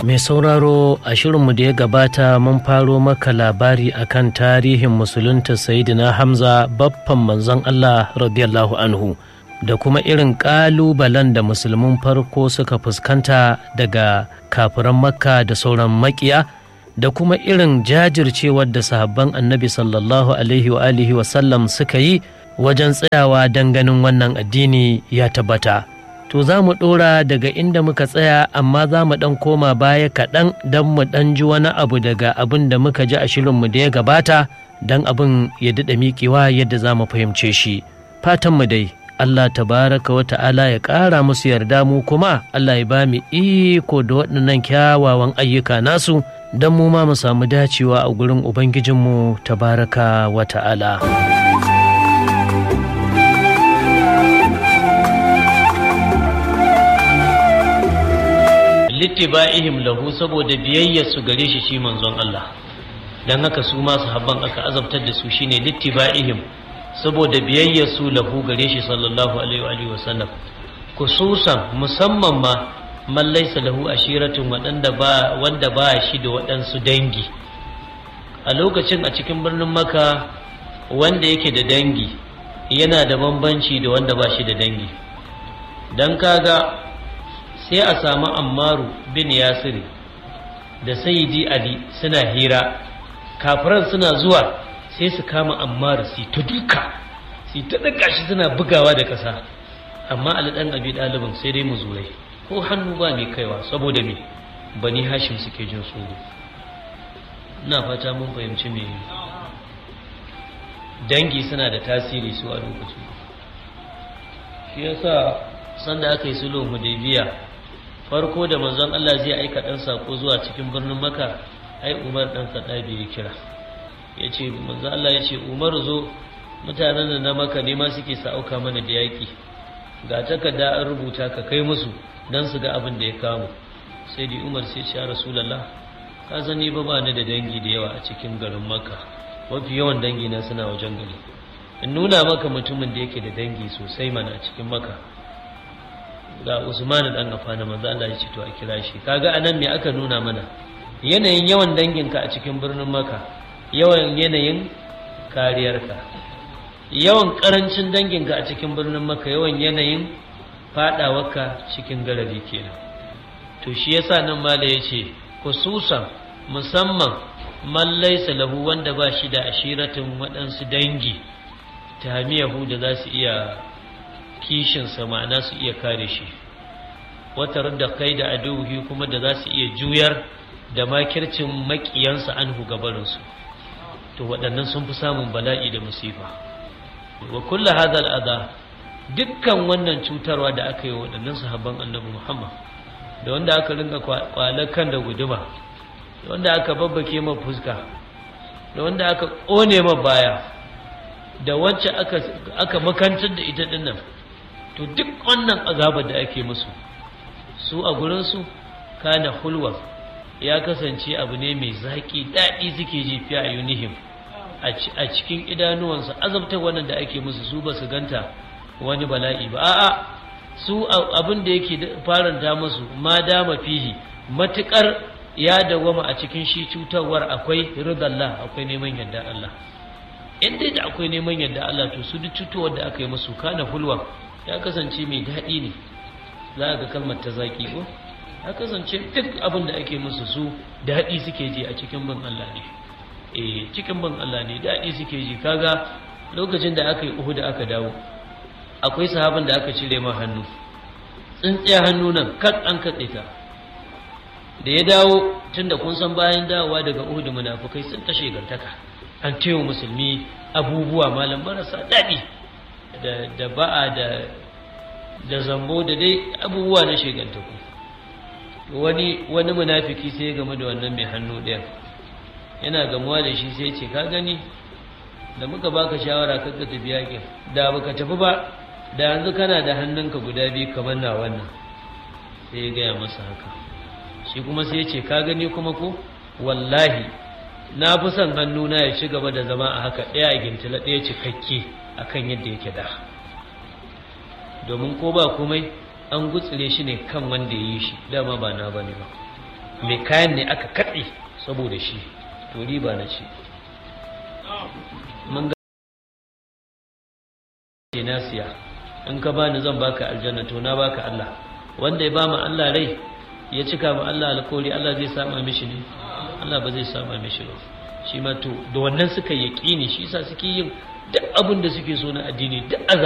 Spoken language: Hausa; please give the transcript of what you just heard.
Mai sauraro a shirinmu da ya gabata mun faro maka labari akan tarihin musulunta Sayyidina Hamza baffan manzon Allah radiyallahu anhu da kuma irin ƙalubalen da musulmin farko suka fuskanta daga kafiran makka da sauran makiya da kuma irin jajircewar da sahabban annabi sallallahu alaihi wa alihi wasallam suka yi wajen tsayawa don ganin wannan addini ya tabbata. To za mu ɗora daga inda muka tsaya amma za mu ɗan koma baya kaɗan don mu ɗan ji wani abu daga abin da muka ji a shirinmu da ya gabata don abin ya daɗa miƙewa yadda za mu fahimce shi. Fatanmu dai Allah tabaraka wa ta'ala ya ƙara musu yarda mu kuma Allah ya ba mu iko da waɗannan kyawawan ayyuka nasu don mu ma mu samu dacewa a gurin Ubangijinmu tabaraka wa ta'ala. littiba'ihim lahu saboda biyayyar su gare shi shi manzon Allah dan haka su ma sahabban aka azabtar da su shine littiba'ihim saboda biyayyar su lahu gare shi sallallahu alaihi wa sallam kususan musamman ma man laysa lahu ashiratun wadanda ba wanda ba shi da waɗansu dangi a lokacin a cikin birnin maka wanda yake da dangi yana da bambanci da wanda ba shi da dangi dan kaga sai a samu ammaru bin yasiri da sayidi ali suna hira kafiran suna zuwa sai su kama ammaru su ta duka su ta daga shi suna bugawa da ƙasa amma alidan abi ɗalibin sai dai mu zurai ko hannu ba mai kaiwa saboda me bani hashim suke jin tsoro ina fata mun fahimci me dangi suna da tasiri su a lokacin shi yasa sanda aka yi sulhu hudaybiya farko da manzon Allah zai aika dan sako zuwa cikin birnin Makka ai Umar dan Khattabi ya kira yace manzon Allah yace Umar zo mutanen da na Makka ne ma suke sauka mana da yaki ga takarda an rubuta ka kai musu dan su ga abin da ya kamu sai di Umar sai ya Rasulullah ka sani ba ba ni da dangi da yawa a cikin garin Makka mafi yawan dangi na suna wajen gari in nuna maka mutumin da yake da dangi sosai mana a cikin Makka ga Usman dan Affan manzo Allah ya ce to a kira shi kaga anan me aka nuna mana yanayin yawan danginka a cikin birnin Makka yawan yanayin kariyarka yawan karancin danginka a cikin birnin Makka yawan yanayin fadawarka cikin garari kenan to shi yasa nan mala yace khususan musamman man laysa lahu wanda ba shi da ashiratin waɗansu dangi tahmiyahu da za su iya kishinsa ma'ana su iya kare shi wata da kai da aduhi kuma da za su iya juyar da makircin makiyansa an gabarinsu to waɗannan sun fi samun bala'i da musifa wa kulla hadal adha dukkan wannan cutarwa da aka yi waɗannan sahabban annabi muhammad da wanda aka ringa kwalar kan da guduma da wanda aka babbake ma fuska da wanda aka ƙone ma baya da wacce aka makantar da ita dinnan to duk wannan azabar da ake musu su a gurinsu kana hulwa ya kasance abu ne mai zaƙi daɗi suke ji fiye a yunihim a cikin idanuwansu azabtar wannan da ake musu su ba su ganta wani bala'i ba a'a su abin da yake faranta musu ma dama fihi matuƙar ya dawama a cikin shi cutarwar akwai ridallah akwai neman yadda Allah in dai da akwai neman yadda Allah to su duk cutuwar da aka yi musu kana hulwa ya kasance mai daɗi ne za a ga kalmar ta zaƙi ko ya kasance duk abin da ake musu su daɗi suke ji a cikin bin Allah ne eh cikin bin Allah ne daɗi suke ji kaga lokacin da aka yi uhu da aka dawo akwai sahabin da aka cire ma hannu tsintsiya hannu nan kat an katse ta da ya dawo tunda kun san bayan dawowa daga uhu da munafukai sun tashe gantaka an tewa musulmi abubuwa malam marasa daɗi da ba'a da da zambo da dai abubuwa na shegantaku wani wani munafiki sai ya game da wannan mai hannu ɗaya yana gamuwa da shi sai ce ka gani da muka baka shawara ka ka tafi yakin da baka tafi ba da yanzu kana da hannunka guda biyu kamar na wannan sai ya gaya masa haka shi kuma sai ya ce ka gani kuma ko wallahi na fi son hannuna ya ci gaba da zama a haka ɗaya a gintila ɗaya cikakke akan yadda yake da domin ko ba komai an gutsire shi ne kan wanda ya yi shi dama ba na bane ba mai kayan ne aka katse saboda shi to riba na ce mun ga na siya in ka bani zan baka aljanna to na baka Allah wanda ya ba mu Allah rai ya cika mu Allah alkawari Allah zai sama mishi ne Allah ba zai sama mishi ba shi ma to da wannan suka yaƙini shi yasa suke yin duk abin da suke so na addini duk